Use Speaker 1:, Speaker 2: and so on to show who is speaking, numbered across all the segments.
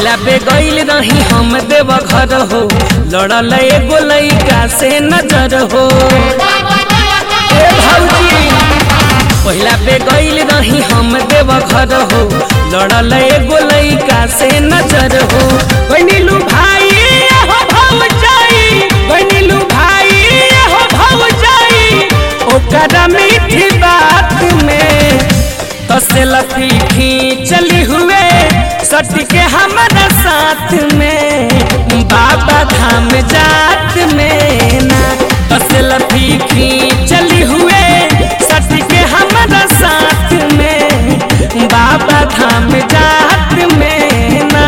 Speaker 1: पहिला पे गईल रही हम देव घर हो लड़ल एगो लइका से नजर हो ए भौजी पहिला पे गईल रही हम देव घर हो लड़ल एगो लइका से नजर हो बनिलू भाई हो भौजाई बनिलू भाई हो भौजाई ओकरा मीठी बात में तसेल पीठी चली हुए सट के हमारा साथ में बाबा धाम जात में ना तसेल पीठी चली हुए सट के हमारा साथ में बाबा धाम जात में ना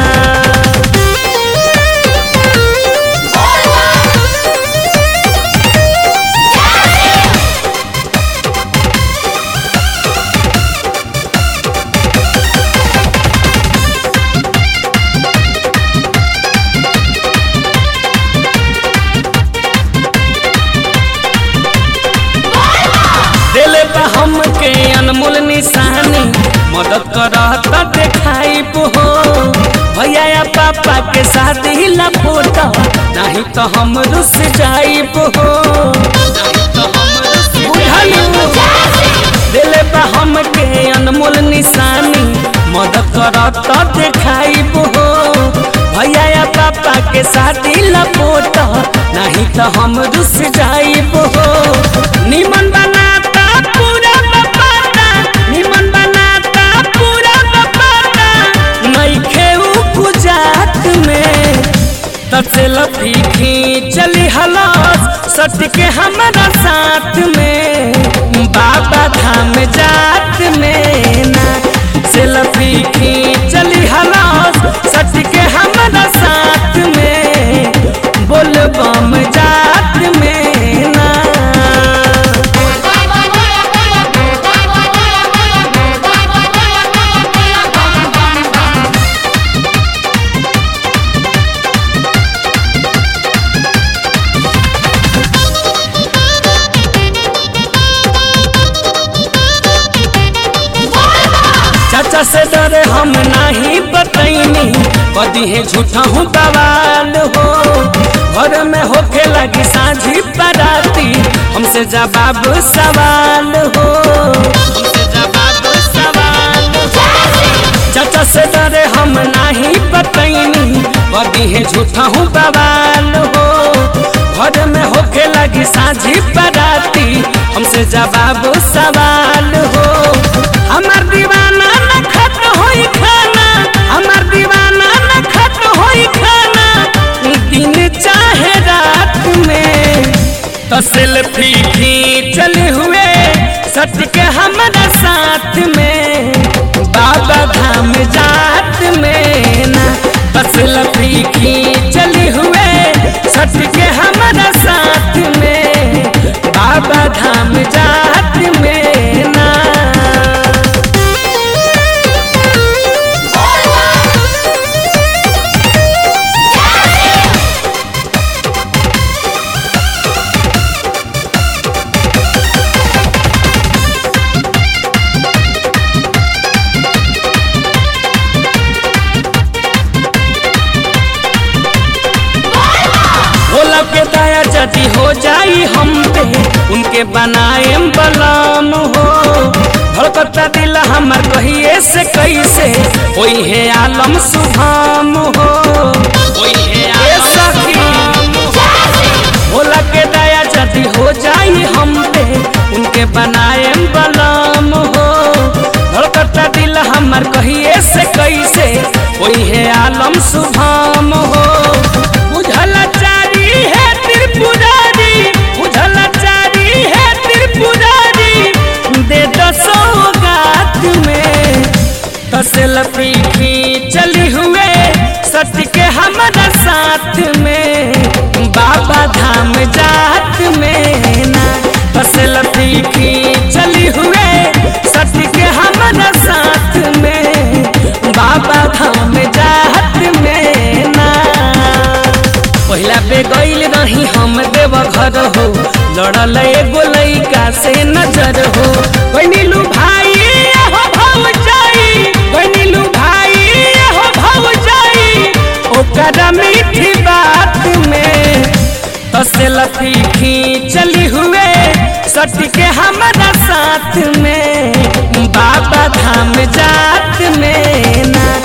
Speaker 1: दिले पे हमके अनमोल निशानी मदद करत देखाई हो भैया या पापा के साथ ही लपोटा नहीं तो हम रुस जाई हो दिले पे हमके अनमोल निशानी मदद करत देखाई हो भैया या पापा के साथ ही लपोटा नहीं तो हम रुस जाई हो निमन बनाता पूरा बपाता निमन बनाता पूरा बपाता नहीं खेऊ गुजात में तसे लफीखी चली हलास सट के हमारा साथ में बाबा धाम जात में ना से लफीखी चली हलास सट के हमारा साथ में बोल बम जात में ना चाचा से डरे हम नहीं बतैनी कदी है झूठा हूँ बवाल हो घर में होके लगी साझी पराती हमसे जवाब सवाल हो हमसे जवाब सवाल चाचा से डरे हम नहीं बतैनी कदी है झूठा हूँ बवाल हो घर में होके लगी साझी पराती हमसे जवाब सवाल हो हमार दीवाना न खत्म होई खाना हमार दीवाना न खत्म होई खाना दिन चाहे रात में तसल फीकी चले हुए सट के हमारा साथ में बाबा धाम जात में ना तसल फीकी चली हुए सट के हमारा साथ में बाबा धाम जात में ना भोला के दया जदी हो जाई हम पे उनके बनाए बलाम हो धड़कता दिल हमर कहिए से कैसे कोई है आलम सुभाम हो कोई है आलम भोला के दया जदी हो जाई हम पे उनके बनाए बलाम हो धड़कता दिल हमर कहिए से कैसे कोई है आलम सुभाम हो बुझल चारी है त्रिपुरारी बुझल चारी है त्रिपुरारी दे दो सौगात में तसल पीठी चली हुए सट के हमारा साथ में बाबा धाम जात में ना तसल पीठी चली हुए सट के हमारा साथ में बाबा धाम जात में ना पहिला पे गईल रही हम देव घर हो लड़ल एगो लइका से नजर हो बनिलू भाई हो भौजाई बनिलू भाई हो भौजाई ओकरा मीठी बात में तो सेल्फी खींचली हुए सट के हमारा साथ में बाबा धाम जात में ना